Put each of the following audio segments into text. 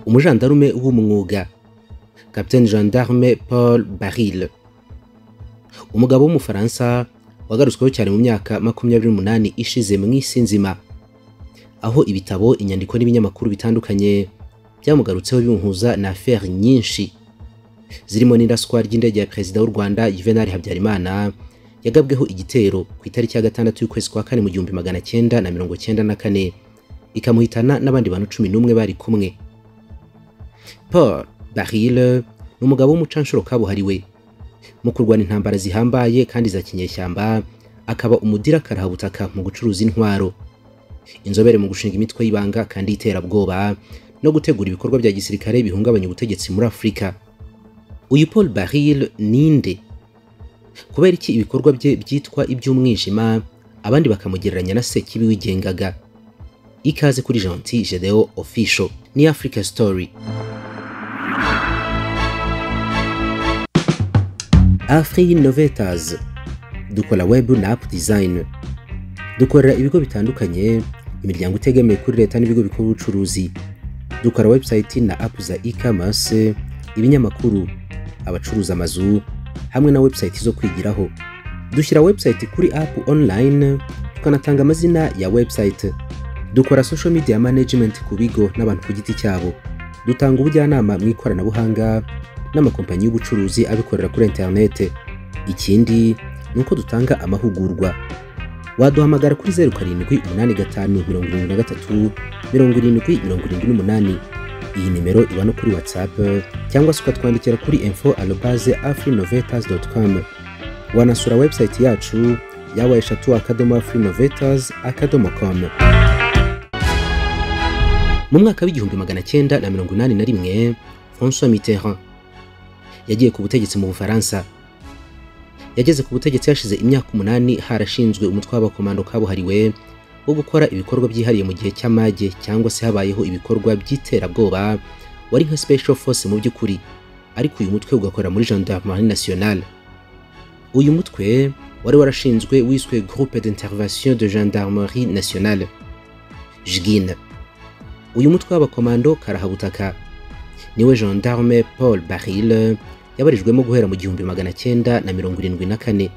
umujandarume w'umwuga kapitene gendarme paul baril umugabo w'umufaransa wagarutsweho cyane mu myaka makumyabiri n'umunani ishize mu isi nzima aho ibitabo inyandiko n'ibinyamakuru bitandukanye byamugarutseho bimuhuza na aferi nyinshi zirimo n'iraswa ry'indege ya perezida w'u rwanda juvenal habyarimana yagabweho igitero ku itariki ya gatandatu y'ukwezi kwa kane mu gihumbi magana cyenda na mirongo cyenda na kane ikamuhitana n'abandi bantu cumi n'umwe bari kumwe paul baril ni umugabo w'umucanshuro kabuhariwe mu kurwana intambara zihambaye kandi za kinyeshyamba akaba umudira karahabutaka mu gucuruza intwaro inzobere mu gushinga imitwe y'ibanga kandi y'iterabwoba no gutegura ibikorwa bya gisirikare bihungabanya ubutegetsi muri afurika uyu paul baril ninde kubera iki ibikorwa bye byitwa iby'umwijima abandi bakamugereranya na sekibi wigengaga ikaze kuri gentil gedeo official ni africa story afri innovators dukora web na app design dukorera ibigo bitandukanye imiryango itegamiye kuri leta n'ibigo bikora ubucuruzi dukora website na app za e-commerce ibinyamakuru abacuruza amazu hamwe na website zo kwigiraho dushyira website kuri app online tukanatanga amazina ya website dukora social media management ku bigo n'abantu ku giti cyabo dutanga ubujyanama mu ikoranabuhanga n'amakompanyi y'ubucuruzi abikorera kuri interinete ikindi ni uko dutanga amahugurwa waduhamagara kuri zeru karindwi umunani gatanu mirongo irindwi na gatatu mirongo irindwi mirongo irindwi n'umunani iyi nimero iba no kuri whatsapp cyangwa se ukatwandikira kuri info alobaze afrinovetas com wanasura website yacu yawa eshatu akadomo afrinovetas akadomo com mu mwaka w'igihumbi magana cyenda na mirongo inani na rimwe françois mitterrand yagiye ku butegetsi mu bufaransa yageze ku butegetsi hashize imyaka umunani harashinzwe umutwe w'abakomando kabuhariwe wo gukora ibikorwa byihariye mu gihe cy'amage cyangwa se habayeho ibikorwa by'iterabwoba wari nka special force mu by'ukuri ariko uyu mutwe ugakorera muri gendarmerie nationale uyu mutwe wari warashinzwe wiswe groupe d'intervention de gendarmerie nationale jgin uyu mutwe w'abakomando karahabutaka niwe gendarme paul baril yabarijwemo guhera mu gihumbi magana cyenda na mirongo irindwi na kane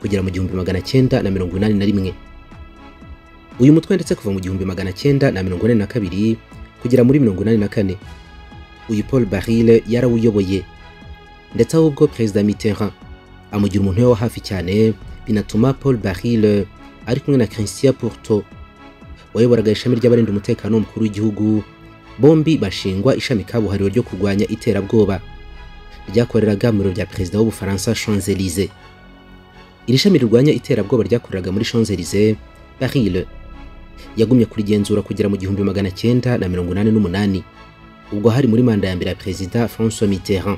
kugera mu gihumbi magana cyenda na mirongo inani na rimwe uyu mutwe ndetse kuva mu gihumbi magana cyenda na mirongo ine na kabiri kugera muri mirongo inani na kane uyu paul baril yarawuyoboye ndetse ahubwo perezida mitterrand amugira umuntu we wa hafi cyane binatuma paul baril ari kumwe na christian porto wayoboraga ishami ry'abarinda umutekano w'umukuru w'igihugu bombi bashingwa ishami kabuhariwe ryo kurwanya iterabwoba ryakoreraga mu biro bya perezida w'ubufaransa Champs-Élysées iri shami rirwanya iterabwoba ryakoreraga muri Champs-Élysées Baril yagumye kurigenzura kugera mu gihumbi magana cyenda na mirongo inani n'umunani ubwo hari muri manda ya mbere ya perezida François Mitterrand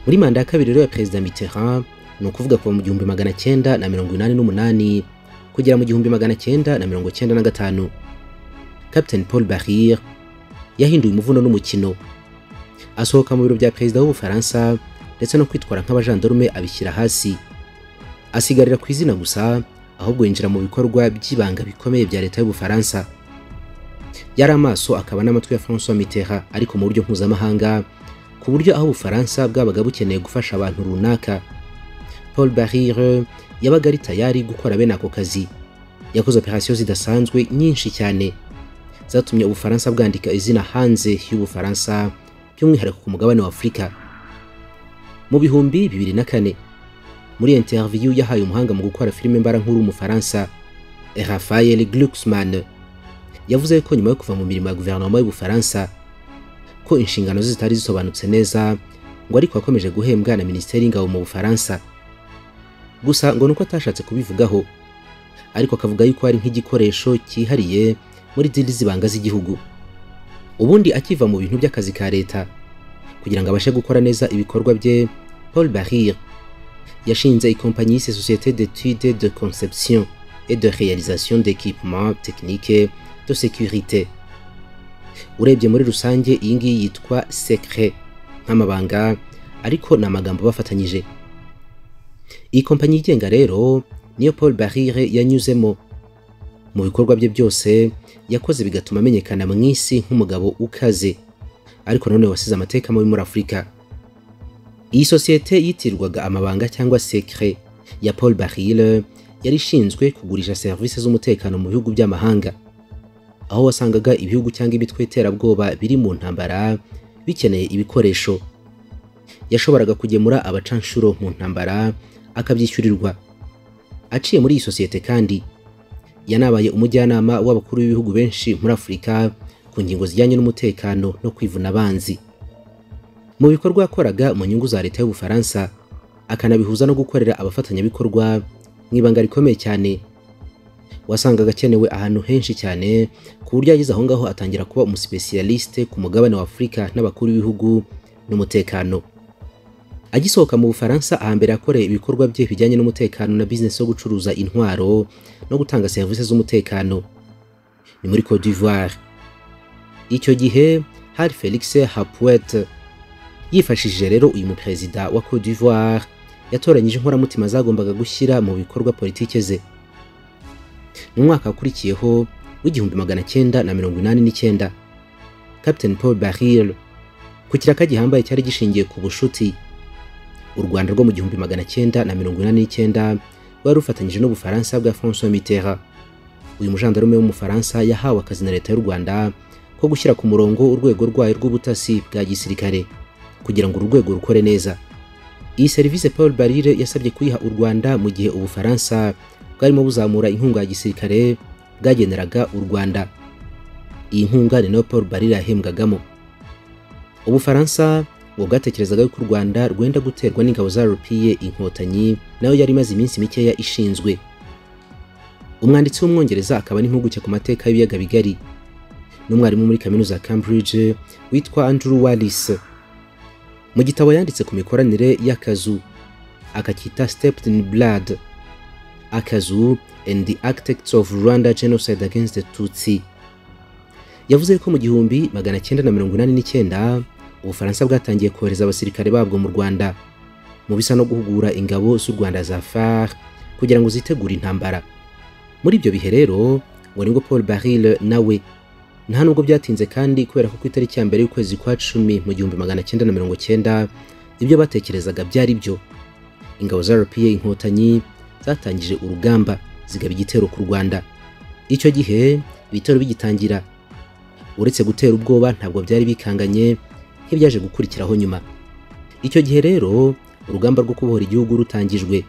muri manda ya kabiri rero ya perezida Mitterrand ni ukuvuga kuva mu gihumbi magana cyenda na mirongo inani n'umunani kugera mu gihumbi magana cyenda na mirongo cyenda na gatanu Captain Paul Baril yahinduye umuvuno n'umukino asohoka mu biro bya perezida w'ubufaransa ndetse no kwitwara nk'abajandarume abishyira hasi asigarira ku izina gusa ahubwo yinjira mu bikorwa by'ibanga bikomeye bya leta y'ubufaransa yari amaso akaba n'amatwi ya François Mitterrand ariko mu buryo mpuzamahanga ku buryo aho ubufaransa bwabaga bukeneye gufasha abantu runaka Paul Baril yabaga ari tayari gukora bene ako kazi yakoze operasiyo zidasanzwe nyinshi cyane zatumye ubufaransa bwandika izina hanze y'ubufaransa by'umwihariko ku mugabane wa afurika mu bihumbi bibiri na kane muri interview yahaye umuhanga mu gukora filime mbara nkuru w'umufaransa rafael glucksman yavuze ko nyuma yo kuva mu mirimo ya guverinoma y'ubufaransa ko inshingano ze zitari zisobanutse neza ngo ariko yakomeje guhembwa na minisiteri y'ingabo mu bufaransa gusa ngo nuko atashatse kubivugaho ariko akavuga yuko ari nk'igikoresho cyihariye muri dili zibanga z'igihugu ubundi akiva mu bintu by'akazi ka leta kugira ngo abashe gukora neza ibikorwa bye paul baril yashinze ikompanyi yise société d'étude de conception et de réalisation d'équipement technique de sécurité urebye muri rusange iyi ngiyi yitwa secret nk'amabanga ariko ni amagambo bafatanyije iyi kompanyi yigenga rero niyo paul baril yanyuzemo mu bikorwa bye byose yakoze bigatuma amenyekana mu isi nk'umugabo ukaze ariko nanone wasize amateka mabi muri afurika iyi sosiyete yitirwaga amabanga cyangwa sekre ya paul barille yari ishinzwe kugurisha serivisi z'umutekano mu bihugu by'amahanga aho wasangaga ibihugu cyangwa imitwe y'iterabwoba biri mu ntambara bikeneye ibikoresho yashoboraga kugemura abacanshuro mu ntambara akabyishyurirwa aciye muri iyi sosiyete kandi yanabaye umujyanama w'abakuru b'ibihugu benshi muri afurika ku ngingo zijyanye n'umutekano no kwivuna abanzi mu bikorwa yakoraga mu nyungu za leta y'ubufaransa akanabihuza no gukorera abafatanyabikorwa mu ibanga rikomeye cyane wasangaga akenewe ahantu henshi cyane ku buryo yageze aho ngaho atangira kuba umusipesiyalisite ku mugabane wa afurika n'abakuru b'ibihugu n'umutekano agisohoka mu bufaransa ahambere yakoreye ibikorwa bye bijyanye n'umutekano na bizinesi yo gucuruza intwaro no gutanga serivisi z'umutekano ni muri Cote d'Ivoire icyo gihe hari Felix Hapouet yifashishije rero uyu muperezida wa Cote d'Ivoire yatoranyije inkoramutima zagombaga gushyira mu bikorwa politike ze mu mwaka wakurikiyeho w'igihumbi magana cyenda na mirongo inani n'icyenda Captain Paul Baril ku kiraka gihambaye cyari gishingiye ku bushuti u Rwanda rwo mu gihumbi magana cyenda na mirongo inani n'icyenda rwari rufatanyije n'Ubufaransa bwa François Mitterrand uyu mujandarume w'umufaransa yahawe akazi na leta y'u Rwanda ko gushyira ku murongo urwego rwayo rw'ubutasi bwa gisirikare kugira ngo uru rwego rukore neza iyi serivisi Paul Barire yasabye kuyiha u Rwanda mu gihe Ubufaransa bwarimo buzamura inkunga ya gisirikare bwageneraga u Rwanda iyi nkunga ni nayo Paul Barire yahembwagamo Ubufaransa ngo bwatekerezaga yuko u Rwanda rwenda guterwa n'ingabo za rupiye inkotanyi nayo yari imaze iminsi mikeya ishinzwe umwanditsi w'umwongereza akaba n'impuguke ku mateka y'ibiyaga bigari n'umwarimu muri kaminuza ya Cambridge witwa Andrew Wallis mu gitabo yanditse ku mikoranire y'akazu akacyita Stepped in Blood akazu and the Architects of Rwanda Genocide Against the Tutsi yavuze ko mu gihumbi magana cyenda na mirongo inani n'icyenda ubufaransa bwatangiye kohereza abasirikare babwo mu rwanda mu bisa no guhugura ingabo z'u rwanda za far kugira ngo zitegure intambara muri ibyo bihe rero ngo nibwo paul baril nawe nta nubwo byatinze kandi kubera ko ku itariki ya mbere y'ukwezi kwa cumi mu gihumbi magana cyenda na mirongo cyenda ibyo batekerezaga byari byo ingabo za rpa inkotanyi zatangije urugamba zigaba igitero ku rwanda icyo gihe ibitero bigitangira uretse gutera ubwoba ntabwo byari bikanganye nk'ibyaje gukurikiraho nyuma icyo gihe rero urugamba rwo kubohora igihugu rutangijwe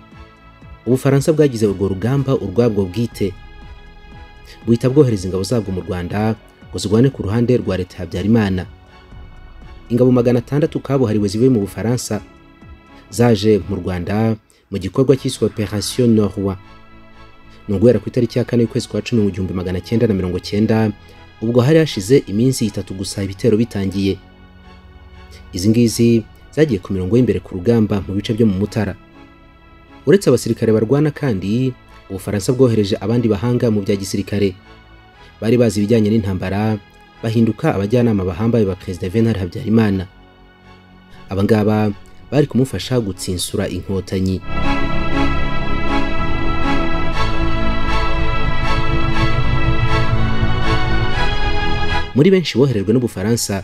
ubufaransa bwagize urwo rugamba urwabwo bwite buhita bwohereza ingabo zabwo mu rwanda ngo zirwane ku ruhande rwa leta ya habyarimana ingabo magana atandatu kabuhariwe zivuye mu bufaransa zaje mu rwanda mu gikorwa cyiswe operation norwa ni uguhera ku itariki ya kane y'ukwezi kwa cumi mu gihumbi magana cyenda na mirongo cyenda ubwo hari hashize iminsi itatu gusa ibitero bitangiye izi ngizi zagiye ku mirongo y'imbere ku rugamba mu bice byo mu mutara uretse abasirikare barwana kandi ubufaransa bwohereje abandi bahanga mu bya gisirikare bari bazi ibijyanye n'intambara bahinduka abajyanama bahambaye ba perezida venal habyarimana abangaba bari kumufasha gutsinsura inkotanyi muri benshi boherejwe n'ubufaransa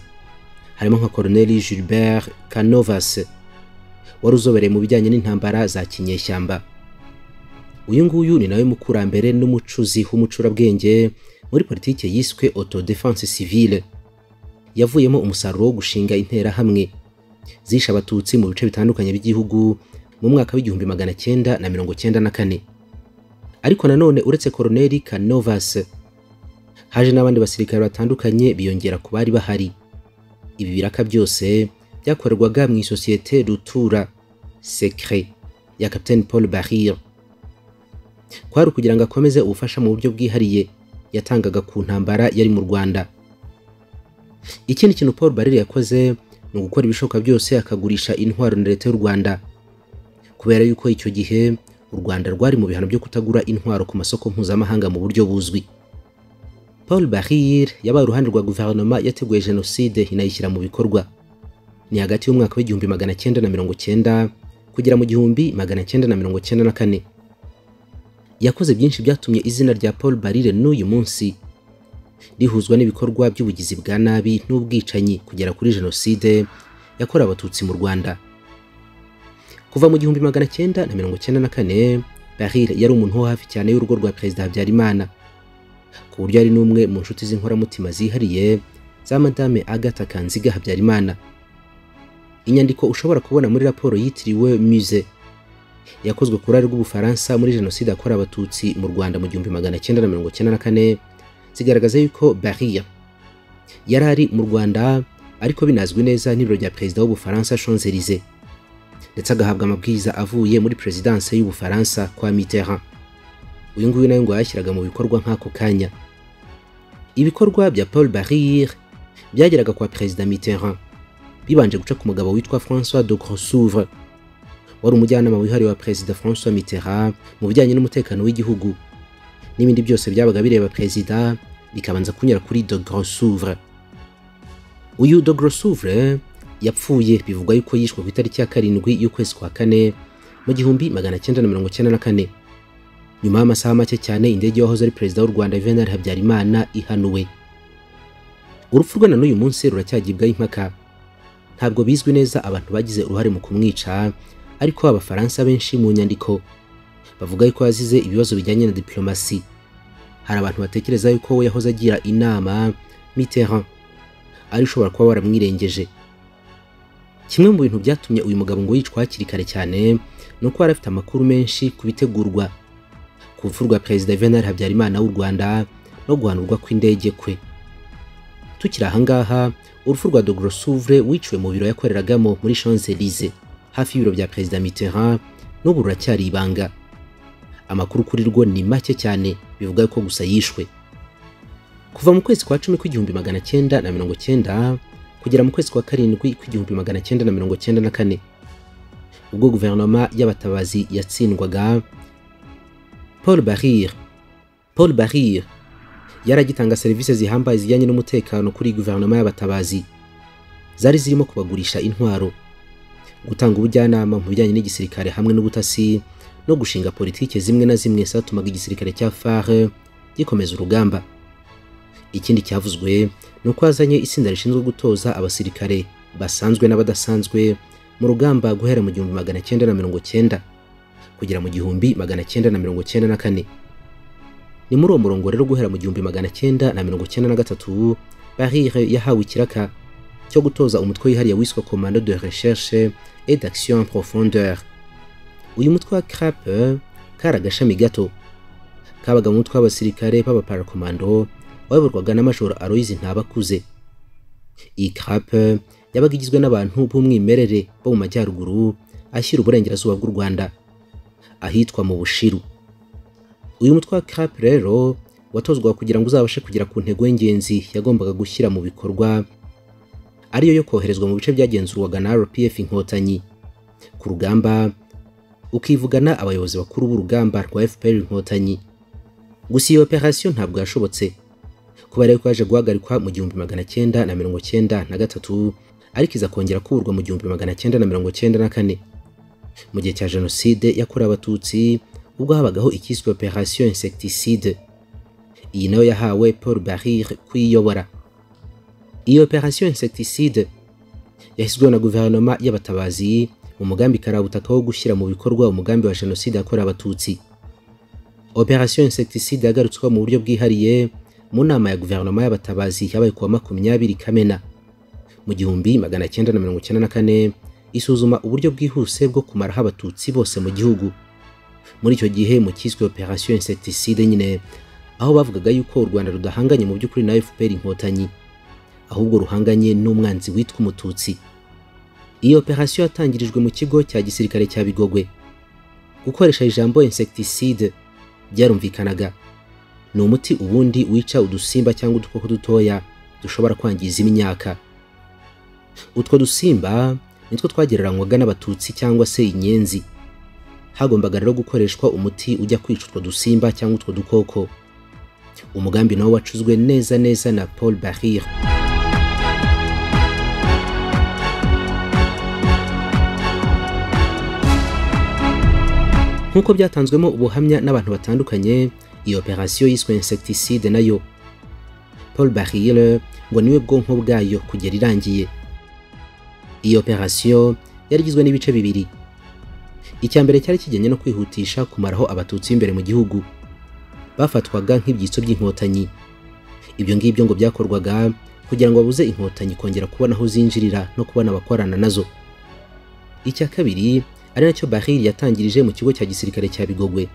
harimo nka Colonel Gilbert Canovas wari uzobereye mu bijyanye n'intambara za kinyeshyamba uyu nguyu ni nawe mukurambere n'umucuzi w'umucurabwenge muri politiki yiswe autodefense civile yavuyemo umusaruro wo gushinga interahamwe zishe abatutsi mu bice bitandukanye by'igihugu mu mwaka w'igihumbi magana cyenda na mirongo cyenda na kane ariko nanone uretse koroneli Canovas haje n'abandi basirikare batandukanye biyongera ku bari bahari ibi biraka byose byakorerwaga mu isosiyete rutura sekre ya Captain Paul Barrier kwari ukugira ngo akomeze ubufasha mu buryo bwihariye yatangaga ku ntambara yari mu Rwanda ikindi kintu Paul Barrier yakoze ni ugukora ibishoboka byose akagurisha intwaro na leta y'u Rwanda kubera yuko icyo gihe u Rwanda rwari mu bihano byo kutagura intwaro ku masoko mpuzamahanga mu buryo buzwi Paul Barrier yabaye uruhande rwa guverinoma yateguye jenoside inayishyira mu bikorwa ni hagati y'umwaka w'igihumbi magana cyenda na mirongo cyenda kugera mu gihumbi magana cyenda na mirongo cyenda na kane yakoze byinshi byatumye izina rya paul barire n'uyu munsi rihuzwa n'ibikorwa by'ubugizi bwa nabi n'ubwicanyi kugera kuri jenoside yakorewe abatutsi mu rwanda kuva mu gihumbi magana cyenda na mirongo cyenda na kane barire yari umuntu wo hafi cyane y'urugo rwa perezida habyarimana ku buryo ari n'umwe mu nshuti z'inkoramutima zihariye za madame agatha kanziga habyarimana inyandiko ushobora kubona muri raporo yitiriwe muse yakozwe ku ruhare rw'ubufaransa muri jenoside yakorewe abatutsi mu rwanda mu gihumbi magana cyenda na mirongo cyenda na kane zigaragaza yuko bariya yari ari mu rwanda ariko binazwi neza n'ibiro bya perezida w'ubufaransa shonzerize ndetse agahabwa amabwiriza avuye muri perezidanse y'ubufaransa kwa mitterrand uyu nguyu nawe ngo yayashyiraga mu bikorwa nk'ako kanya ibikorwa bya paul barire byageraga kwa perezida mitterrand bibanje guca ku mugabo witwa francois de grossouvre wari umujyanama wihariye wa perezida francois mitterrand mu bijyanye n'umutekano w'igihugu n'ibindi byose byabaga bireba perezida bikabanza kunyura kuri de grossouvre uyu de grossouvre yapfuye bivugwa yuko yishwe ku itariki ya karindwi y'ukwezi kwa kane mu gihumbi magana cyenda na mirongo cyenda na kane nyuma y'amasaha make cyane indege y'uwahoze ari perezida w'u rwanda juvenal habyarimana ihanuwe urupfu rwe na n'uyu munsi ruracyagibwaho impaka ntabwo bizwi neza abantu bagize uruhare mu kumwica ariko abafaransa benshi mu nyandiko bavuga yuko yazize ibibazo bijyanye na diplomasi hari abantu batekereza yuko we yahoze agira inama Mitterrand ari ushobora kuba waramwirengeje kimwe mu bintu byatumye uyu mugabo ngo yicwa hakiri kare cyane ni uko yari afite amakuru menshi ku bitegurwa ku rupfu rwa perezida Juvenal Habyarimana w'u Rwanda no guhanurwa kw'indege kwe tukiri ahangaha urupfu rwa de Grossouvre wiciwe mu biro yakoreragamo muri Champs-Élysées hafi y'ibiro bya perezida Mitterrand n'ubu ruracyari ibanga amakuru kuri rwo ni make cyane bivuga ko gusa yishwe kuva mu kwezi kwa cumi kw'igihumbi magana cyenda na mirongo cyenda kugera mu kwezi kwa karindwi kw'igihumbi magana cyenda na mirongo cyenda na kane ubwo guverinoma y'abatabazi yatsindwaga paul barire paul barire yari agitanga serivisi zihambaye zijyanye n'umutekano kuri guverinoma y'abatabazi zari zirimo kubagurisha intwaro gutanga ubujyanama mu bijyanye n'igisirikare hamwe n'ubutasi no gushinga politike zimwe na zimwe zatumaga igisirikare cya fare gikomeza urugamba ikindi cyavuzwe ni uko yazanye itsinda rishinzwe gutoza abasirikare basanzwe n'abadasanzwe mu rugamba guhera mu gihumbi magana cyenda na mirongo cyenda kugera mu gihumbi magana cyenda na mirongo cyenda na kane ni muri uwo murongo rero guhera mu gihumbi magana cyenda na mirongo cyenda na gatatu barire yahawe ikiraka cyo gutoza umutwe wihariye wiswe commando de recherche et d'action en profondeur uyu mutwe wa crape kari agashami gato kabaga mu mutwe w'abasirikare b'abaparakomando wayoborwaga n'amajoro aloyizi ntabakuze iyi crape yabaga igizwe n'abantu b'umwimerere bo mu majyaruguru ashyira uburengerazuba bw'u rwanda ahitwa mu bushiru uyu mutwe wa crape rero watozwa kugira ngo uzabashe kugera ku ntego y'ingenzi yagombaga gushyira mu bikorwa ariyo yo koherezwa mu bice byagenzurwaga na rpf inkotanyi ku rugamba ukivugana abayobozi bakuru b'urugamba rwa fpr inkotanyi gusa iyo operasiyo ntabwo yashobotse kuba rero ko yaje guhagarikwa mu gihumbi magana cyenda na mirongo cyenda na gatatu ariko iza kongera kuburwa mu gihumbi magana cyenda na mirongo cyenda na kane mu gihe cya jenoside yakorewe abatutsi ubwo habagaho icyiswe operasiyo insecticide iyi nayo yahawe paul barire kuyiyobora iyi operasiyo insecticide yashyizweho na guverinoma y'abatabazi mu mugambi karabutaka wo gushyira mu bikorwa umugambi wa jenoside yakorewe abatutsi operasiyo insecticide yagarutsweho mu buryo bwihariye mu nama ya guverinoma y'abatabazi yabaye ku wa makumyabiri kamena mu gihumbi magana cyenda na mirongo cyenda na kane isuzuma uburyo bwihuse bwo kumaraho abatutsi bose mu gihugu muri icyo gihe mu cyiswe operasiyo insecticide nyine aho bavugaga yuko u rwanda rudahanganye mu by'ukuri na fpr inkotanyi ahubwo ruhanganye n'umwanzi witwa umututsi iyi operasiyo yatangirijwe mu kigo cya gisirikare cya bigogwe gukoresha ijambo insecticide byarumvikanaga ni umuti ubundi wica udusimba cyangwa udukoko dutoya dushobora kwangiza imyaka utwo dusimba nitwo twagereranywaga n'abatutsi cyangwa se inyenzi hagombaga rero gukoreshwa umuti ujya kwica utwo dusimba cyangwa utwo dukoko umugambi nawo wacuzwe neza neza na paul barire nk'uko byatanzwemo ubuhamya n'abantu batandukanye iyo operasiyo yiswe insecticide nayo paul barriere ngo niwe bwonko bwayo kugera irangiye iyo operasiyo yari igizwe n'ibice bibiri icya mbere cyari kijyanye no kwihutisha kumaraho abatutsi b'imbere mu gihugu bafatwaga nk'ibyitso by'inkotanyi ibyo ngibyo ngo byakorwaga kugira ngo babuze inkotanyi kongera kubona aho zinjirira no kubona abakorana nazo icya kabiri ari nacyo Baril yatangirije mu kigo cya gisirikare cya Bigogwe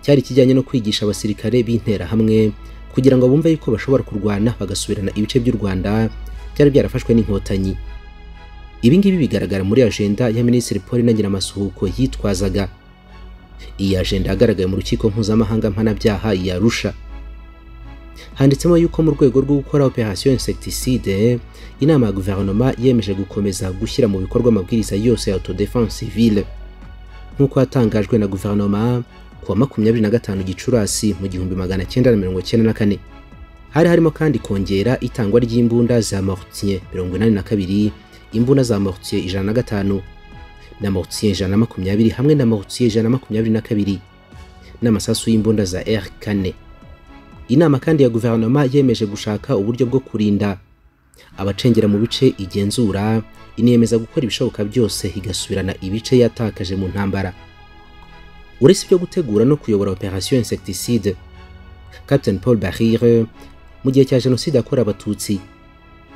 cyari kijyanye no kwigisha abasirikare b'interahamwe kugira ngo bumve yuko bashobora kurwana bagasubirana ibice by'u Rwanda byari byarafashwe n'inkotanyi ibi ngibi bigaragara muri ajenda ya Minisitiri Paul Inangiramasuhuko yitwazaga iyi ajenda yagaragaye mu rukiko mpuzamahanga mpanabyaha ya Arusha handitsemo yuko mu rwego rwo gukora operation insecticide inama ya guverinoma yemeje gukomeza gushyira mu bikorwa amabwiriza yose ya autodefense civile nk'uko yatangajwe na guverinoma ku wa makumyabiri na gatanu gicurasi mu gihumbi magana cyenda na mirongo cyenda na kane hari harimo kandi kongera itangwa ry'imbunda za mortier mirongo inani na kabiri imbunda za mortier ijana na gatanu na mortier ijana na makumyabiri hamwe na mortier ijana na makumyabiri na kabiri n'amasasu y'imbunda za r kane inama kandi ya guverinoma yemeje gushaka uburyo bwo kurinda abacengera mu bice igenzura inemeza gukora ibishoboka byose igasubirana ibice yatakaje mu ntambara uretse ibyo gutegura no kuyobora operation insecticide captain paul barire mu gihe cya jenoside yakorewe abatutsi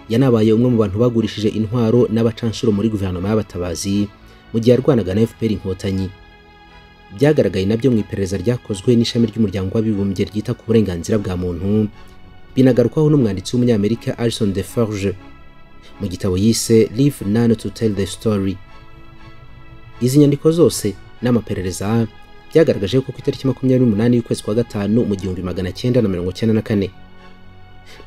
yanabaye umwe mu bantu bagurishije intwaro n'abacanshuro muri guverinoma y'abatabazi mu gihe yarwanaga na fpr inkotanyi byagaragaye nabyo mu iperereza ryakozwe n'ishami ry'umuryango w'abibumbye ryita ku burenganzira bwa muntu binagarukwaho n'umwanditsi w'umunyamerika Alison Deforge mu gitabo yise Live None to Tell the Story izi nyandiko zose n'amaperereza byagaragaje ko ku itariki makumyabiri n'umunani y'ukwezi kwa gatanu mu gihumbi magana cyenda na mirongo cyenda na kane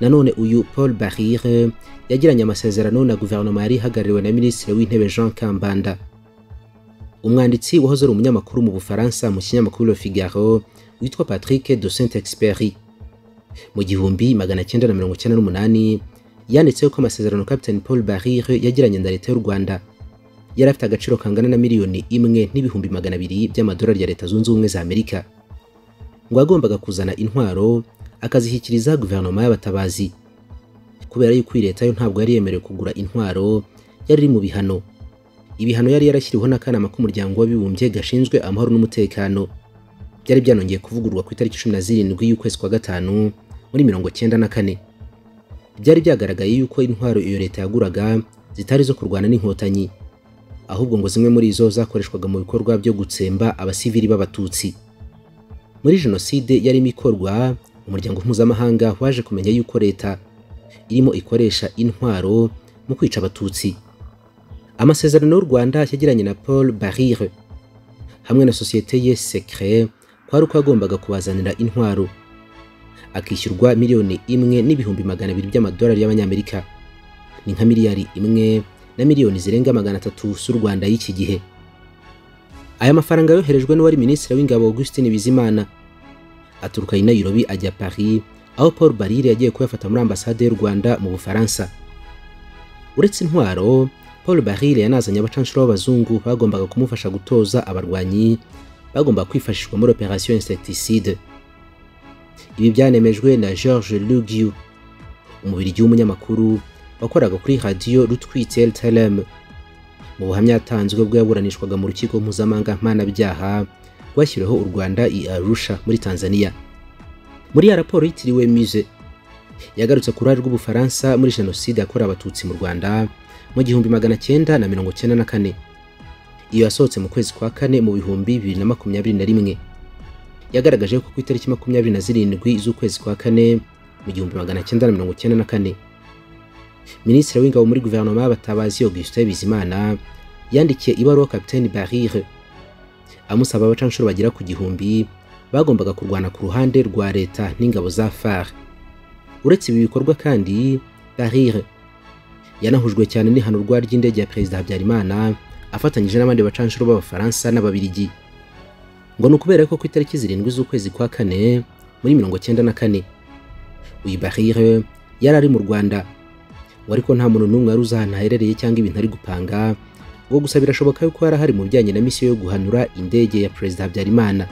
nanone uyu Paul Barire yagiranye amasezerano na guverinoma yari ihagarariwe na minisitiri w'intebe Jean Kambanda umwanditsi wahoze ari umunyamakuru mu Bufaransa mu kinyamakuru Le Figaro witwa Patrick de Saint-Exupéry mu gihumbi magana cyenda na mirongo cyenda n'umunani yanditseho ko amasezerano Captain Paul Barire yagiranye na leta y'u Rwanda yari afite agaciro kangana na miliyoni imwe n'ibihumbi magana abiri by'amadolari ya leta zunze ubumwe za Amerika ngo yagombaga kuzana intwaro akazishyikiriza guverinoma y'abatabazi kubera yuko iyi leta yo ntabwo yari yemerewe kugura intwaro yari iri mu bihano ibihano yari yarashyiriweho n'akanama k'umuryango w'abibumbye gashinzwe amahoro n'umutekano byari byanongeye kuvugururwa ku itariki cumi na zirindwi y'ukwezi kwa gatanu muri mirongo cyenda na kane byari byagaragaye yuko intwaro iyo leta yaguraga zitari zo kurwana n'inkotanyi ahubwo ngo zimwe muri zo zakoreshwaga mu bikorwa byo gutsemba abasivili b'abatutsi muri jenoside yarimo ikorwa umuryango mpuzamahanga waje kumenya yuko leta irimo ikoresha intwaro mu kwica abatutsi amasezerano y'u Rwanda yagiranye na Paul Barire hamwe na sosiyete ye Secret kwari uko yagombaga kubazanira intwaro akishyurwa miliyoni imwe n'ibihumbi magana abiri by'amadolari y'abanyamerika ni nka miliyari imwe na miliyoni zirenga magana atatu z'u Rwanda y'iki gihe aya mafaranga yoherejwe n'uwari minisitiri w'ingabo Augustin Bizimana aturuka i Nairobi ajya Paris aho Paul Barire yagiye kuyafata muri ambasade y'u Rwanda mu Bufaransa uretse intwaro Paul Barire yanazanye abacanshuro b'abazungu bagombaga kumufasha gutoza abarwanyi bagomba kwifashishwa muri operation insecticide. Ibi byanemejwe na Georges Lugiu, umubirigi w'umunyamakuru wakoraga kuri radio Rutwitel Telem. Mu buhamya yatanzwe bwo yaburanishwaga mu rukiko mpuzamahanga mpanabyaha rwashyiriweho u Rwanda i Arusha muri Tanzania. Muri ya raporo yitiriwe Muse, yagarutse ku ruhare rw'Ubufaransa muri jenoside yakorewe Abatutsi mu Rwanda mu gihumbi magana cyenda na mirongo cyenda na kane iyo yasohotse mu kwezi kwa kane mu bihumbi bibiri na makumyabiri na rimwe yagaragaje ko ku itariki makumyabiri na zirindwi z'ukwezi kwa kane mu gihumbi magana cyenda na mirongo cyenda na kane minisitiri w'ingabo muri guverinoma y'abatabazi augustin bizimana yandikiye ibaruwa kapitani barire amusaba abacanshuro bagera ku gihumbi bagombaga kurwana ku ruhande rwa leta n'ingabo za far uretse ibi bikorwa kandi barire yanahujwe cyane n'ihanurwa ry'indege ya perezida habyarimana afatanyije n'abandi bacanshuro b'abafaransa n'ababirigi ngo ni ukubera ko ku itariki zirindwi z'ukwezi kwa kane muri mirongo cyenda na kane uyu barire yari ari mu rwanda ngo ariko nta muntu n'umwe wari uzi ahantu aherereye cyangwa ibintu ari gupanga ubwo gusa birashoboka yuko yari ahari mu bijyanye na misiyo yo guhanura indege ya perezida habyarimana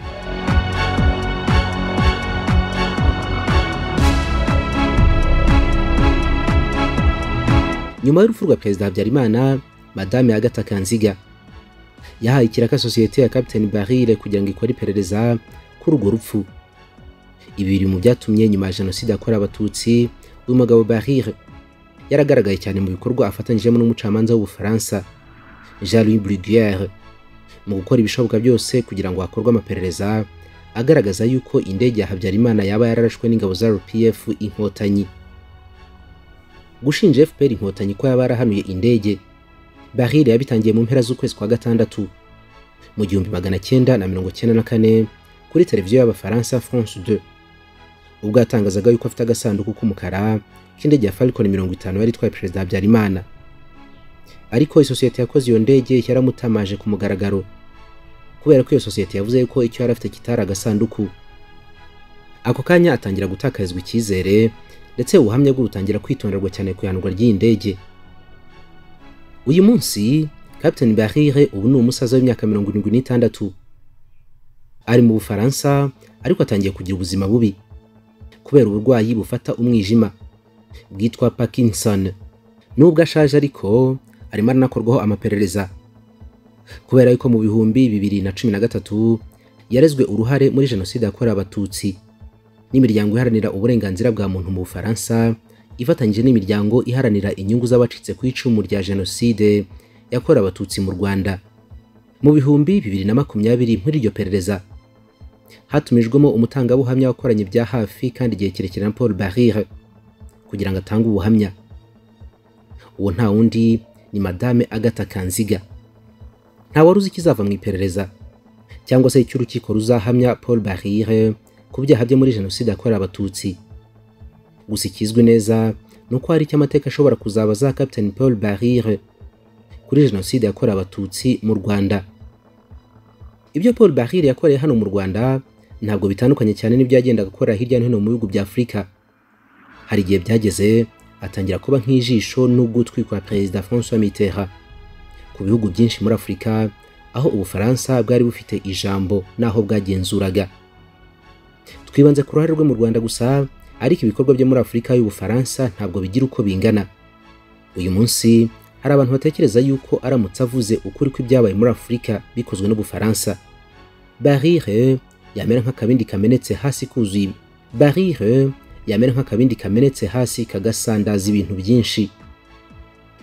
nyuma y'urupfu rwa perezida habyarimana madame agatha kanziga yahaye ikiraka sosiyete ya captain barire kugira ngo ikore iperereza kuri urwo rupfu ibi biri mu byatumye nyuma ya jenoside yakorewe abatutsi uyu mugabo barire yaragaragaye cyane mu bikorwa afatanyijemo n'umucamanza w'ubufaransa jean louis bruguiere mu gukora ibishoboka byose kugira ngo hakorwe amaperereza agaragaza yuko indege ya habyarimana yaba yararashwe n'ingabo za rpf inkotanyi gushinja fpr inkotanyi ko yaba yarahanuye indege barire yabitangiye mu mpera z'ukwezi kwa gatandatu mu gihumbi magana cyenda na mirongo cyenda na kane kuri televiziyo y'abafaransa france 2 ubwo yatangazaga yuko afite agasanduku k'umukara k'indege ya falcon mirongo itanu yari itwaye perezida habyarimana ariko isosiyete yakoze iyo ndege yaramutamaje ku mugaragaro kubera ko iyo sosiyete yavuze yuko icyo yari afite kitari agasanduku ako kanya atangira gutakarizwa icyizere ndetse ubuhamya bwe butangira kwitonderwa cyane ku ihanurwa ry'iyi ndege uyu munsi captain barire ubu ni umusaza w'imyaka mirongo irindwi n'itandatu ari mu bufaransa ariko atangiye kugira ubuzima bubi kubera uburwayi bufata umwijima bwitwa parkinson nubwo ashaje ariko arimo aranakorwaho amaperereza kubera yuko mu bihumbi bibiri na cumi na gatatu yarezwe uruhare muri jenoside yakorewe abatutsi n'imiryango iharanira uburenganzira bwa muntu mu bufaransa ifatanyije n'imiryango iharanira inyungu z'abacitse ku icumu rya jenoside yakorewe abatutsi mu rwanda mu bihumbi bibiri na makumyabiri muri iryo perereza hatumijwemo umutangabuhamya wakoranye bya hafi kandi igihe kirekire na paul barire kugira ngo atange ubuhamya uwo nta wundi ni madame agatha kanziga nta wari uzi ikizava mu iperereza cyangwa se icyo urukiko ruzahamya paul barire ku byaha bye muri jenoside yakorewe abatutsi gusa ikizwi neza ni uko hari icyo amateka ashobora kuzaba za captain paul barire kuri jenoside yakorewe abatutsi mu rwanda ibyo paul bahire yakoreye hano mu rwanda ntabwo bitandukanye cyane n'ibyo yagendaga akora hirya no hino mu bihugu bya afurika hari igihe byageze atangira kuba nk'ijisho n'ugutwi kwa perezida francois mitterrand ku bihugu byinshi muri afurika aho ubufaransa bwari bufite ijambo n'aho bwagenzuraga twibanze ku ruhare rwe mu rwanda gusa ariko ibikorwa byo muri afurika y'ubufaransa ntabwo bigira uko bingana uyu munsi hari abantu batekereza yuko aramutse avuze ukuri kw'ibyabaye muri afurika bikozwe n'ubufaransa barire yamera nk'akabindi kamenetse hasi kuzuye barire yamera nk'akabindi kamenetse hasi kagasandaza ibintu byinshi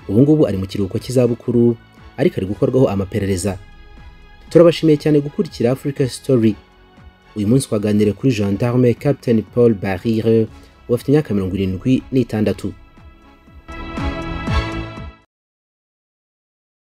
ubu ngubu ari mu kiruhuko cy'izabukuru ariko ari gukorwaho amaperereza turabashimiye cyane gukurikira africa story uyu munsi twaganiriye kuri gendarme captain paul barire ufite imyaka mirongo irindwi n'itandatu